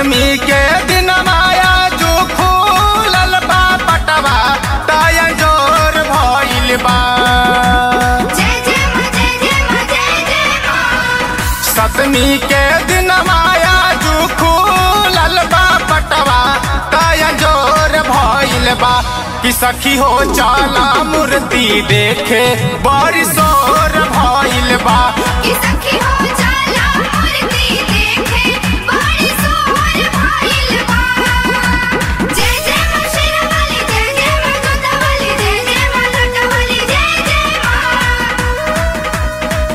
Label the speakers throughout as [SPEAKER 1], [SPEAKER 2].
[SPEAKER 1] सतमी के दिन माया जो खूलल बा पटवा ताया जोर भइल बा
[SPEAKER 2] जय जय मां जय जय मां जय जय मां
[SPEAKER 1] सतमी के दिन माया जो खूलल बा पटवा ताया जोर भइल बा कि सखी हो चाला मूर्ति देखे बड़ी सोर भइल बा
[SPEAKER 2] कि सखी हो जाला मूर्ति देखे बड़ी सोहर भइल बा जय जय मां शेरावाली जय जय मां जोतावाली जय जय मां लटावाली जय जय मां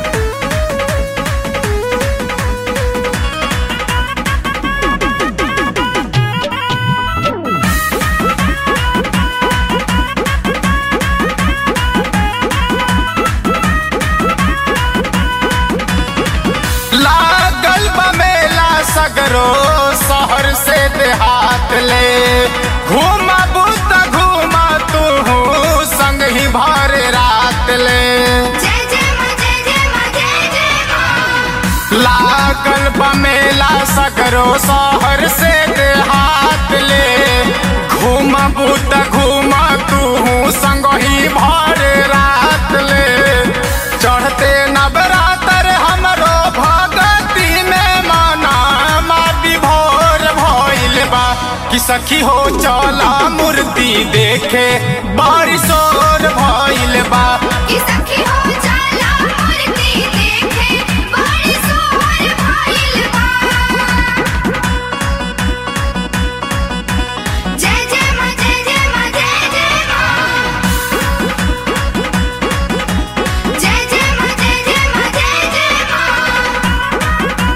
[SPEAKER 1] लागल बा मेला सगरो शहर से देहात ले घूमा बुत घूमा तू संग ही भर रात ले
[SPEAKER 2] जय जय मां जय जय मां जय जय मां
[SPEAKER 1] लागल बा मेला सगरो शहर से देहात ले घूमा बुत घूमा तू संग ही भर रात ले चढ़ते नवरात्र हमरो भगती में माना मा विभोर भइल बा कि सखी हो चला मूर्ति देखे बारिशोर भइल बा
[SPEAKER 2] कि सखी हो जाला मूर्ति देखे बड़ी सोहर भइल बा जय जय मां जय जय मां जय जय मां जय जय मां जय जय मां जय जय मां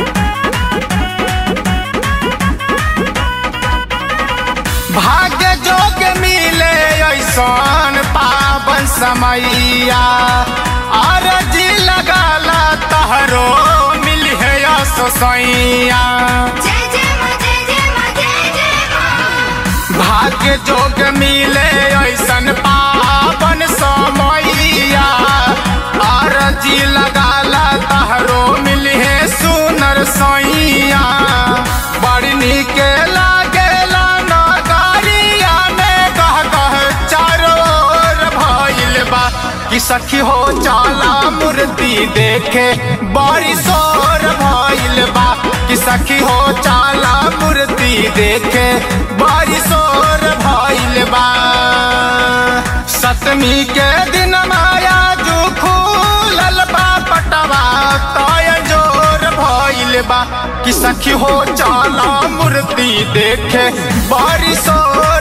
[SPEAKER 1] भाग्य जोग मिले ऐसन पावन समैया आरजी लगाला तहरो मिल है सैया
[SPEAKER 2] जय जय मां जय जय मां जय जय मां
[SPEAKER 1] भाग्य जोग मिले ऐसन पावन समैया आरजी लगाला तहरो मिल है सुनर सैया बड़ी नीक लागेला नगरिया में कह कह चारों ओर भइल बा कि सखी हो चाला मूर्ति देखे बड़ी सोर भइल बा कि सखी हो चाला मूर्ति देखे बड़ी सोर भइल बा सतमी के दिन माया जो खूलल बा पटवा तय जोर भइल बा कि सखी हो चाला मूर्ति देखे बड़ी सोर